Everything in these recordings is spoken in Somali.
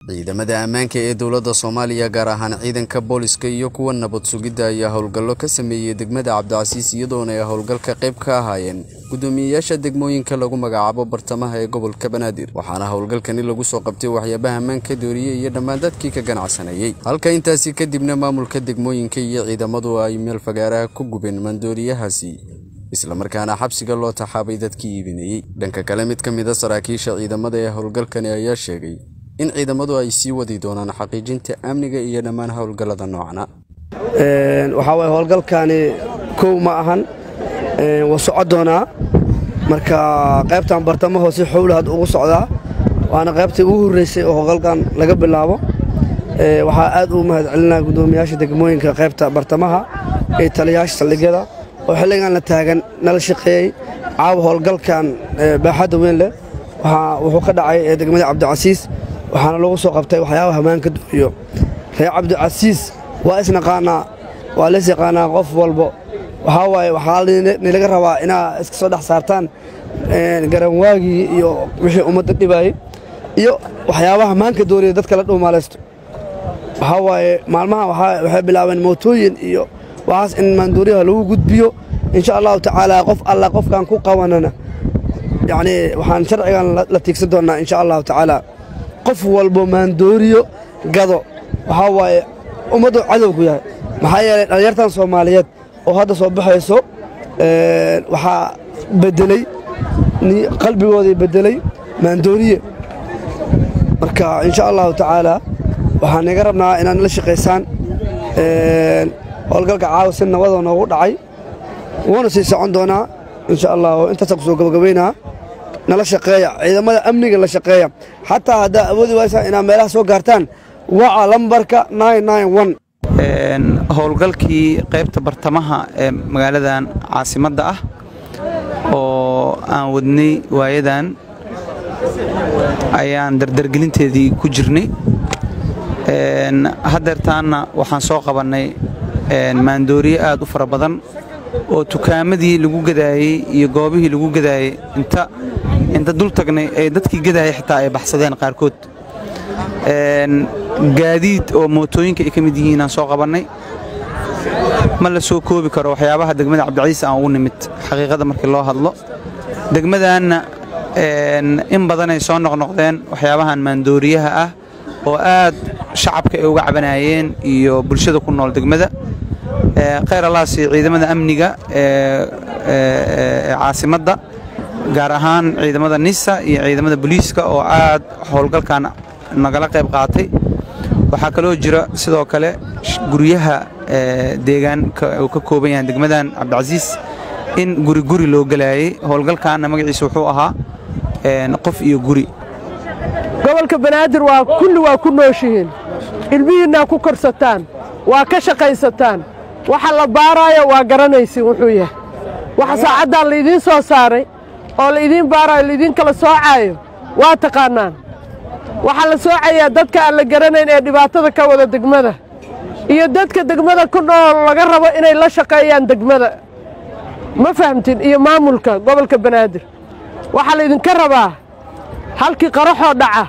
ciidamada ammaanka ee dowladda soomaaliya gaar ahaan ciidanka booliska iyo kuwa nabad sugidda ayaa howlgallo ka sameeyey degmada cabdicasiis iyadoona ay howlgalka qayb ka ahaayeen guddoomiyeyaasha degmooyinka lagu magacaabo bartamaha ee gobolka banaadir waxaana howlgalkani lagu soo qabtay waxyaabaha ammaanka dooriye iyo dhammaan dadkii ka ganacsanayey halka intaasi kadibna maamulka degmooyinka iyo ciidamadu ay meel fagaaraha ku gubeen maandooriyahaasi islamarkaana xabsiga loo taxaabay dadkii iibinayey dhanka kale mid ka mid a saraakiisha ciidamada ee howlgalkani ayaa sheegay in ciidamadu ay sii wadi doonaan xaqiijinta amniga iyo dhammaan howlgallada noocna waxaa waye howlgalkani kow ma ahan wuu soco doonaa marka qaybtan bartamaho si xowla had ugu socdaa waana qaybtii ugu horreysay oo howlgalkan laga bilaabo waxaa aad u mahad celinaa guddoomiyaasha degmooyinka qaybta bartamaha iyo taliyayaasha saldhigyada oo xilligan la taagan nala shaqeeyey caawa howlgalkan baaxadda weyn leh wuxuu ka dhacay degmada cabdicasiis waxaana lagu soo qabtay waxyaaba hamaanka duuriyo reer cabdicasiis waa isnaqaanaa waa leys yaqaanaa qof walbo waxaa waaye waxaa nilaga rabaa inaa iska soo dhex saartaan garanwaagii iyo wixii ummadda dhibaayey iyo waxyaabaha hamaanka dooriya dadka la dhuumaalaysto waxaa waaye maalmaha waxay bilaabeen mootooyin iyo waxaas in maandooriyaha lagu gudbiyo insha allahu tacaala qof alla qofkan ku qabanana yacnii waxaan sharcigan la tiigsan doonnaa insha allahu tacaala qof walbo maandooriyo gado waxaa waaye ummaddu cadowku yahay maxaa yeelay dhallinyartan soomaaliyeed oo hadda soo baxayso waxaa beddeley qalbigoodii beddeley maandooriye marka insha allahu tacaala waxaan iga rabnaa inaad nala shaqaysaan howlgalka caawa si nabadoo noogu dhacay wuuna sii socon doonaa insha allah intaasaan ku soo gabagabaynaa nala shaqeeya ciidamada amniga la shaqeeya xataa haddaa awoodi waysaa inaad meelaha soo gaartaan waca lambarka howlgalkii qaybta bartamaha ee magaaladan caasimadda ah oo aan wadnay waayadan ayaan dardargelinteedii ku jirnay haddeertaanna waxaan soo qabannay maandooriye aad u fara badan oo tukaamadii lagu gadaayey iyo goobihii lagu gadaayey inta inta dul tagnay ee dadkii gadaayay xitaa ay baxsadeen qaarkood gaadiid oo mootooyinka ay ka mid yihiin aan soo qabannay ma la soo koobi karo waxyaabaha degmada cabdicasiis aan ugu nimid xaqiiqada markii loo hadlo degmadaanna in badanay soo noqnoqdeen waxyaabahan maandooriyaha ah oo aad shacabka ay uga cabanaayeen iyo bulshada ku nool degmada khayr allaasi ciidamada amniga ee caasimadda gaar ahaan ciidamada nisa iyo ciidamada booliiska oo aad howlgalkan nagala qayb qaatay waxaa kaloo jira sidoo kale guryaha deegaanka uu ka kooban yahay degmadan cabdicasiis in guri guri loo gelaayey howlgalkaanna magaciisa wuxuu ahaa qof iyo guri gobolka banaadir waa kulli waa ku nooshihiin ilmihiinnaa ku korsataan waa ka shaqaysataan waxa la baaraayo waa garanaysin wuxuu yahay waxa saacaddaa laydiin soo saaray oo laydiin baaraayo laydiin kala soocaayo waa taqaannaan waxaa la soocayaa dadka aan la garanayn ee dhibaatada ka wada degmada iyo dadka degmada ku nool laga rabo inay la shaqeeyaan degmada ma fahamtin iyo maamulka gobolka banaadir waxaa laydinka rabaa halkii qaraxoo dhaca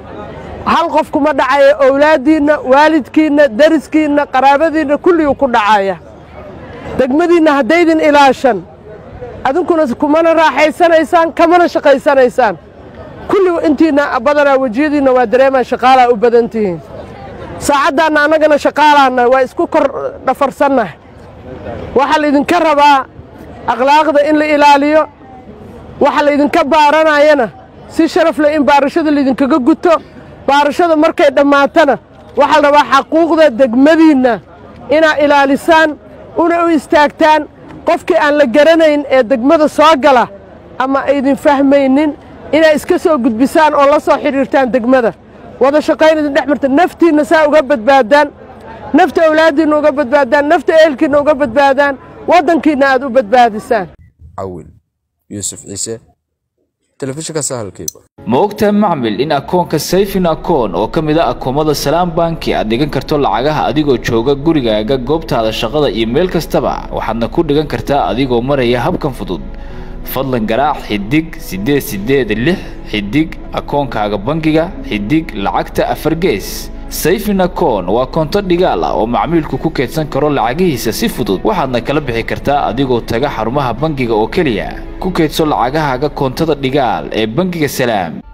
hal qof kuma dhacayo owlaaddiinna waalidkiinna deriskiinna qaraabadiinna kulliguu ku dhacaya degmadiinna haddaydin ilaashan adinkuna kumana raaxaysanaysaan kamana shaqaysanaysaan kulligu intiinna badanaa wejiyadiinna waa dareemaa shaqaalaa u badan tihiin saacaddaanna annagana shaqaalaanna waa isku kor dhafarsannahay waxaa laydinka rabaa akhlaaqda in la ilaaliyo waxa laydinka baaranayana si sharaf leh in baarashada laydinkaga guto baarashada markay dhammaatana waxaa la rabaa xaquuqda degmadiinna inaad ilaalisaan una u istaagtaan qofkii aan la garanayn ee degmada soo gala ama aydin fahmaynin inaad iska soo gudbisaan oo la soo xidhiirtaan degmada wada shaqayn idin dhex marta naftiinna saa uga badbaadaan nafta awlaaddiinna uga badbaadaan nafta ehelkiinna uga badbaadaan waddankiinna aad u badbaadisaan cawil yuusuf ciise telefishinka sahalkeyba ma ogtahay macmil in akoonka sayfin akoon oo ka mid a akoomada salaam banki aad dhigan karto lacagaha adigoo jooga gurigaaga goobtaada shaqada iyo meel kastaba waxaadna ku dhigan kartaa adigoo maraya habkan fudud fadlan garaac xidig siddeed siddeed lix xidig akoonkaaga bangiga xidig lacagta afar gees sayfin akoon waa koonto dhigaal ah oo macmiilku ku keedsan karo lacagihiisa si fudud waxaadna kala bixi kartaa adigoo taga xarumaha bangiga oo keliya ku keedso lacagahaaga koontada dhigaal ee bangiga salaam